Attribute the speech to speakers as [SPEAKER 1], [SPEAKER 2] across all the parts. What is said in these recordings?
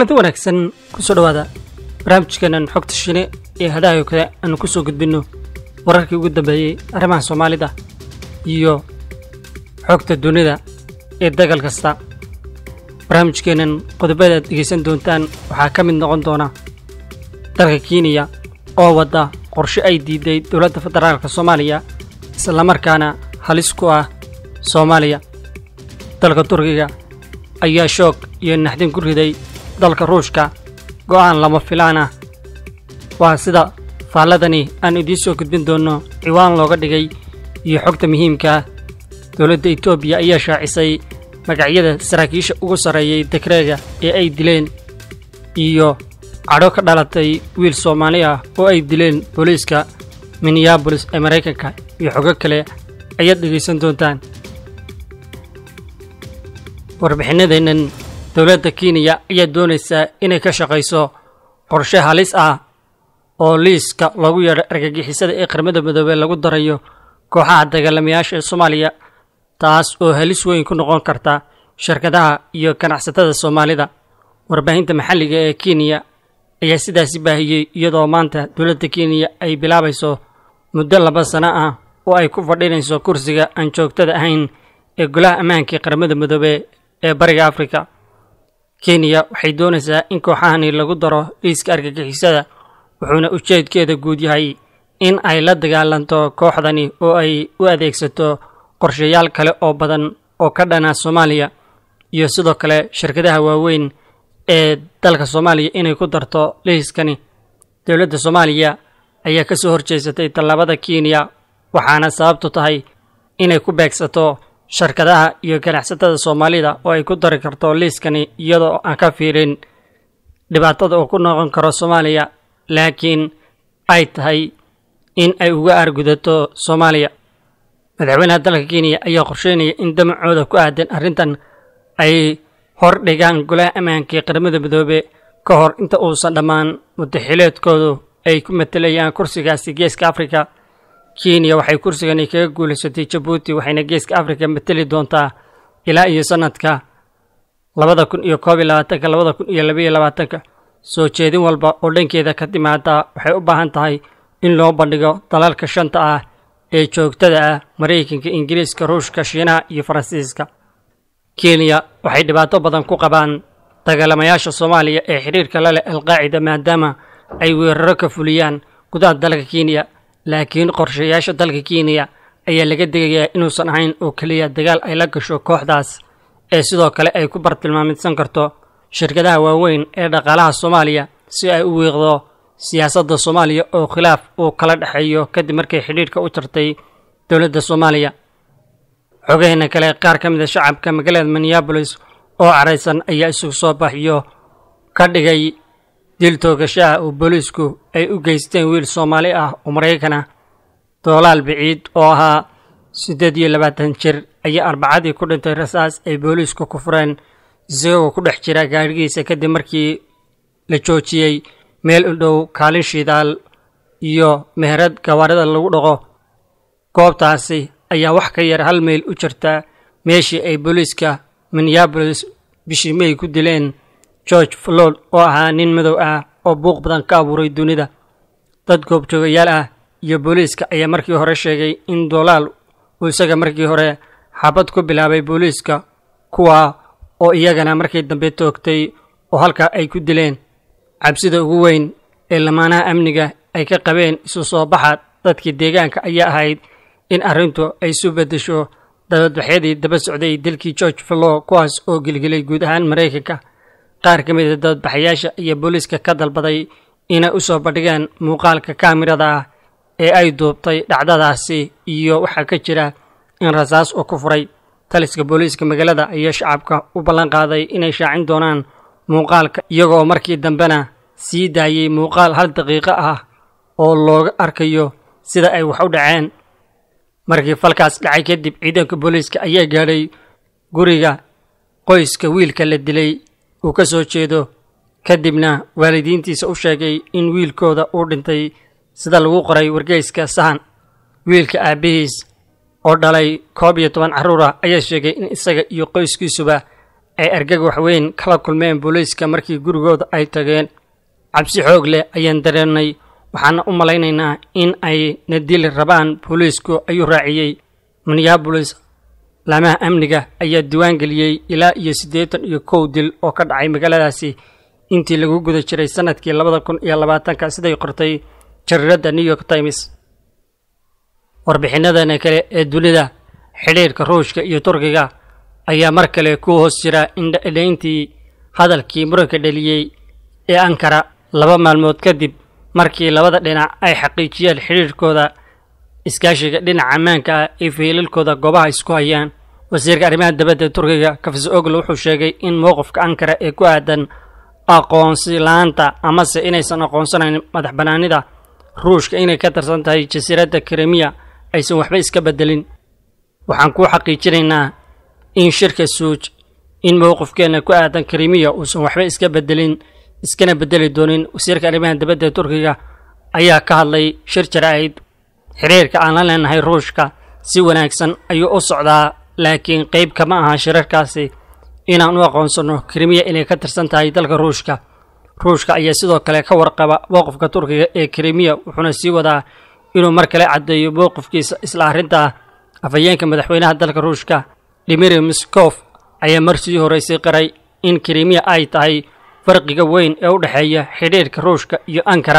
[SPEAKER 1] kulanti wanaagsan kusoo dhowaada barnaamijkeenan xogta shine ee hadahayo kale aanu ku soo gudbinno wararkii ugu dambeeyey arrimaha soomaalida iyo xogta dunida ee dagal kasta barnaamijkeennan qodobada aad dhegaysan doontaan waxaa ka mid noqon doona dalka kenya oo wadda qorshe ay diiday dowladda federaalka soomaaliya islamarkaana halis ku ah soomaaliya dalka turkiga ayaa shoog iyo naxdin ku riday dalka ruushka go'aan lama filaan ah waa sida faalladani aan idiin soo gudbin doonno ciwaan looga dhigay iyo xogta muhiimka ah dowladda etoobiya ayaa shaacisay magacyada saraakiisha ugu sarreeyay dekreega ee ay dileen iyo cadho ka dhalatay wiil soomaali ah oo ay dileen booliiska minneabolis ee maraykanka iyo xogo kale ayaad dhegaysan doontaan warbixinadeennan dowladda kenya ayaa doonaysaa inay ka shaqayso qorshe halis ah oo liiska loogu yeedho argagixisada ee qaramada midoobey lagu darayo kooxaha dagaalamayaasha ee soomaaliya taas oo halis weyn ku noqon karta shirkadaha iyo ganacsatada soomaalida warbaahinta maxalliga ee kenya ayaa sidaasi baahiyey iyadoo maanta dowladda kenya ay bilaabayso muddo laba sano ah oo ay ku fadhinayso kursiga aan joogtada ahayn ee golaha ammaanka ee qaramada midoobe ee bariga afrika kenya waxay doonaysaa in kooxahani lagu daro liiska argagixisada wuxuuna ujeedkeeda guud yahay in ay la dagaalanto kooxdani oo ay u adeegsato qorshayaal kale oo badan oo ka dhana soomaaliya iyo sidoo kale shirkadaha waaweyn ee dalka soomaaliya inay ku darto liiskani dowladda soomaaliya ayaa ka soo horjeesatay tallaabada kenya waxaana sababtu tahay inay ku beegsato shirkadaha iyo ganacsatada soomaalida oo ay ku dari karto liiskani iyadoo aan ka fiirin dhibaatada uu ku noqon karo soomaaliya laakiin ay tahay in ay uga aargudato soomaaliya madaxweynaha dalka kenya ayaa qorsheynaya in damacooda ku aadan arrintan ay hor dhigaan golaha ammaanka ee qaramada midoobe ka hor inta uusan dhammaan mudaxileedkoodu ay ku matelayaan kursigaasi geeska afrika kenya waxay kursigani kaga guulaysatay jabuuti waxayna geeska afrika mateli doontaa ilaa iyo sannadka labada kun iyo koob iyo labaatanka labada kun iyo labaiyo labaatanka soo jeedin walba oo dhankeeda ka timaada waxay u baahan tahay in loo bandhigo dalalka shanta ah ee joogtada ah maraykanka ingiriiska ruushka shiinaha iyo faransiiska kenya waxay dhibaato badan ku qabaan dagaalamayaasha soomaaliya ee xidhiirka la leh alqaacida maadaama ay weeraro ka fuliyaan gudaha dalka kenya laakiin qorshayaasha dalka kenya ayaa laga degayaa inuusan ahayn oo keliya dagaal ay la gasho kooxdaas ee sidoo kale ay ku bartilmaamidsan karto shirkadaha waaweyn ee dhaqaalaha soomaaliya si ay u wiiqdo siyaasadda soomaaliya oo khilaaf uu kala dhexeeyo kadib markay xidhiirhka u jartay dowladda soomaaliya xogaheena kale qaar ka mid a shacabka magaalada minneabolis oo caraysan ayaa isugu soo baxyo ka dhigay dil toogashaha oo booliisku ay u geysteen wiil soomaali ah oo maraykan ah doolaal biciid oo ahaa siddeed iyo labaatan jir ayaa arbacadii ku dhintay rasaas ay booliisku ku fureen isagoo ku dhex jira gaadhigiisa kadib markii la joojiyey meel u dhow kaalin shidaal iyo meherad gawaarida lagu dhaqo goobtaasi ayaa wax ka yar hal mayl u jirta meeshii ay booliiska minneabolis bishii may ku dileen george flood oo ahaa nin madow ah oo buuq badan ka abuuray dunida dad goobjoogayaal ah iyo booliiska ayaa markii hore sheegay in doolaal uu isaga markii hore xabad ku bilaabay booliiska kuwa oo iyagana markii dambe toogtay oo halkaa ay ku dileen cabsida ugu weyn ee lamaanaha amniga ay ka qabeen isu soo baxa dadkii deegaanka ayaa ahayd in arrintu ay isu beddesho dabadbaxyadii daba socday dilkii george flow kuwaas oo gelgelay guud ahaan maraykanka qaar ka mid a dabadbaxayaasha iyo booliiska ka dalbaday inay u soo bandhigaan muuqaalka kaamirada ah ee ay duubtay dhacdadaasi iyo waxaa ka jira in rasaas uu ku furay taliska booliiska magaalada ayaa shacabka u ballan qaaday inay shaacin doonaan muuqaalka iyagoo markii dambena sii daayey muuqaal hal daqiiqo ah oo looga arkayo sida ay wax u dhaceen markii falkaas dhacay kadib ciidanka booliiska ayaa gaadhay guriga qoyska wiilka la dilay uu ka soo jeedo kadibna waalidiintiisa u sheegay in wiilkooda uu dhintay sida lagu qoray wargeyska sahan wiilka aabbihiis oo dhalay koob iyo toban carruur ah ayaa sheegay in isaga iyo qoyskiisuba ay argagax weyn kala kulmeen booliiska markii gurigooda ay tageen cabsi xoog leh ayaan dareennay waxaana u malaynaynaa in ay na dili rabaan booliisku ayuu raaciyey minneabolis laamaha amniga ayaa diiwaan geliyey ilaa iyo siddeetan iyo kow dil oo ka dhacay magaaladaasi intii lagu guda jiray sannadkii labada kun iyo labaatanka siday qortay jariiradda new york times warbixinadana kale ee dunida xidhiirka ruushka iyo turkiga ayaa mar kale ku hoos jira indhaintii hadalkii muranka dheliyey ee ankara laba maalmood kadib markii labada dhinac ay xaqiijiyeen xidhiirkooda iskaashiga dhinaca ammaanka ah ee fiilalkooda goobaha isku hayaan wasiirka arrimaha dibadda turkiga kafis oglo wuxuu sheegay in mowqifka ankara ee ku aadan aqoonsi la-aanta amase inaysan aqoonsanayn madax bannaanida ruushka inay ka tirsan tahay jasiiradda krimiya aysan waxba iska beddelin waxaan kuu xaqiijinaynaa in shirka suuj in mowqifkeenna ku aadan krimiya uusan waxba iska beddelin iskana beddeli doonin wasiirka arrimaha dibadda turkiga ayaa ka hadlay shir jaraa'id xiriirka aan la leenahay ruushka si wanaagsan ayuu u socdaa laakiin qayb kama aha shirarkaasi inaan u aqoonsanno krimiya inay ka tirsan tahay dalka ruushka ruushka ayaa sidoo kale ka warqaba mowqifka turkiga ee krimiya wuxuuna sii wadaa inuu mar kale caddeeyo mowqifkiisa isla arrintaa afhayeenka madaxweynaha dalka ruushka dimiri miskof ayaa mar sii horeysay qaray in krimiya ay tahay farqiga weyn ee u dhexeeya xidhiirka ruushka iyo ankara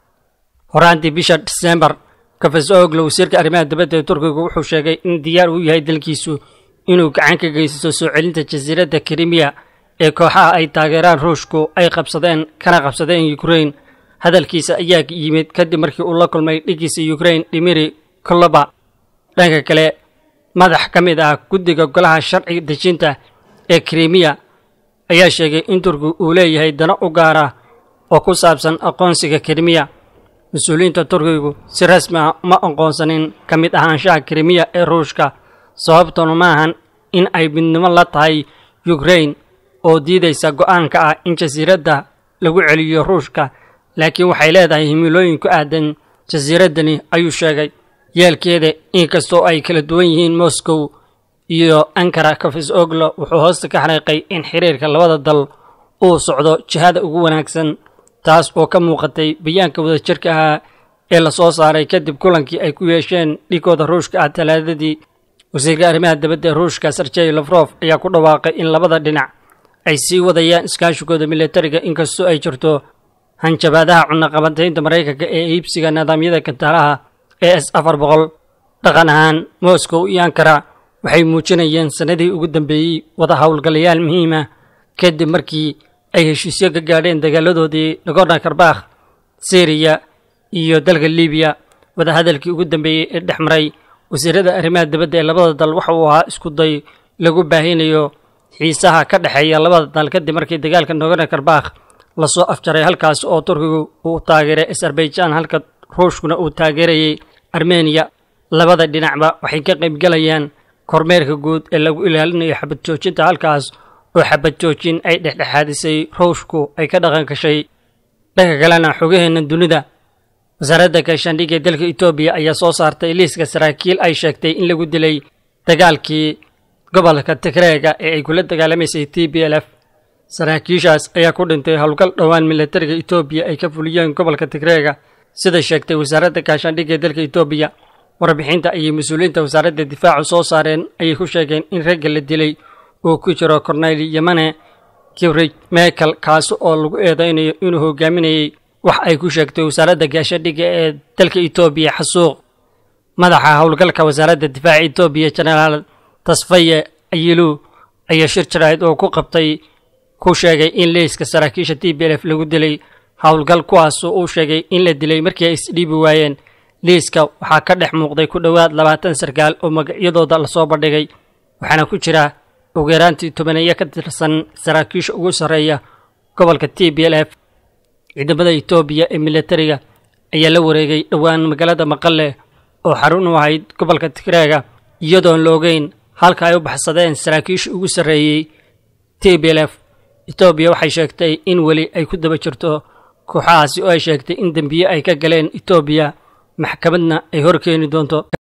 [SPEAKER 1] horaantii bisha disembar kafes oglo wasiirka arrimaha dibadda ee turkiga wuxuu sheegay in diyaar uu yahay dalkiisu inuu gacan ka geysato soo celinta jasiiradda krimiya ee kooxaha ay taageeraan ruushku ay qabsadeen kana qabsadeen ukrain hadalkiisa ayaa yimid kadib markii uu la kulmay dhigiisa ukrain dimiri koloba dhanka kale madax ka mid ah guddiga golaha sharci dejinta ee krimiya ayaa sheegay in turkigu uu leeyahay dano u gaara oo ku saabsan aqoonsiga krimiya mas-uuliyiinta turkigu si rasmi ah uma aqoonsanin ka mid ahaanshaha krimiya ee ruushka sababtuna ma ahan in ay midnimo la tahay ukrain oo diidaysa go'aanka ah in jasiiradda lagu celiyo ruushka laakiin waxay leedahay himilooyin ku aadan jasiiraddani ayuu sheegay yeelkeeda inkastoo ay kala duwan yihiin moscow iyo ankara kafis oglo wuxuu hoosta ka xariiqay in xiriirka labada dal uu socdo jihada ugu wanaagsan taas oo ka muuqatay bayaanka wadajirka ahaa ee la soo saaray kadib kulankii ay ku yeesheen dhigooda ruushka ah talaadadii wasiirka arrimaha dibadda ee ruushka serjey lafrof ayaa ku dhawaaqay in labada dhinac ay sii wadayaan iskaashigooda militariga inkastoo ay jirto hanjabaadaha cunaqabantaynta maraykanka ee iibsiga nidaamyada kantaalaha ee s afar boqol dhaqan ahaan moscow iyo ankara waxay muujinayeen sannadii ugu dambeeyey wada howlgalayaal muhiima kadib markii ay heshiisyo ka gaadheen dagaaladoodii nagorno karbakh syriya iyo dalka libiya wadahadalkii ugu dambeeyey ee dhex maray wasiirada arrimaha dibadda ee labada dal waxa uu ahaa isku day lagu baahinayo xiisaha ka dhexeeya labada dal kadib markii dagaalka nagorno karbakh lasoo afjaray halkaas oo turkigu uu taageeray azerbaijan halka ruushkuna uu taageerayay armeniya labada dhinacba waxay ka qaybgalayaan kormeerka guud ee lagu ilaalinayo xabad joojinta halkaas oo xabad joojin ay dhexdhexaadisay ruushku ay ka dhaqan gashay dhanka kalena xogaheena dunida wasaaradda gaashaandhigga ee dalka etoobiya ayaa soo saartay liiska saraakiil ay sheegtay in lagu dilay dagaalkii gobolka tigreega ee ay kula dagaalamaysay t b l f saraakiishaas ayaa ku dhintay howlgal dhowaan militariga etoobiya ay ka fuliyeen gobolka tigreega sida sheegtay wasaaradda gaashaandhigga ee dalka etoobiya warbixinta ayay mas-uuliyiinta wasaaradda difaacu soo saareen ayay ku sheegeen in ragga la dilay uu ku jiro corneyl yamane kibrij mekel kaasi oo lagu eedeynayo inuu hogaaminayey wax ay ku sheegtay wasaaradda gaashadhigga ee dalka etoobiya xasuuq madaxa howlgalka wasaaradda difaaca etoobiya jenaraal tasfaye ayilu ayaa shir jaraa'id oo ku qabtay ku sheegay in liiska saraakiisha t b l f lagu dilay howlgal kuwaasoo uu sheegay in la dilay markii ay isdhiibi waayeen liiska waxaa ka dhex muuqday ku dhowaad labaatan sarkaal oo magacyadooda lasoo bandhigay waxaana ku jira ugu yaraantii tobaneeyo ka tirsan saraakiisha ugu sarreeya gobolka t b l f ciidamada etoobiya ee militariga ayaa la wareegay dhowaan magaalada maqale oo xarun u ahayd gobolka tigreega iyadoon la ogeyn halka ay u baxsadeen saraakiisha ugu sarreeyey t b l f etoobiya waxay sheegtay in weli ay ku daba jirto kooxahaasi oo ay sheegtay in dembiye ay ka galeen etoobiya maxkamadna ay horkeeni doonto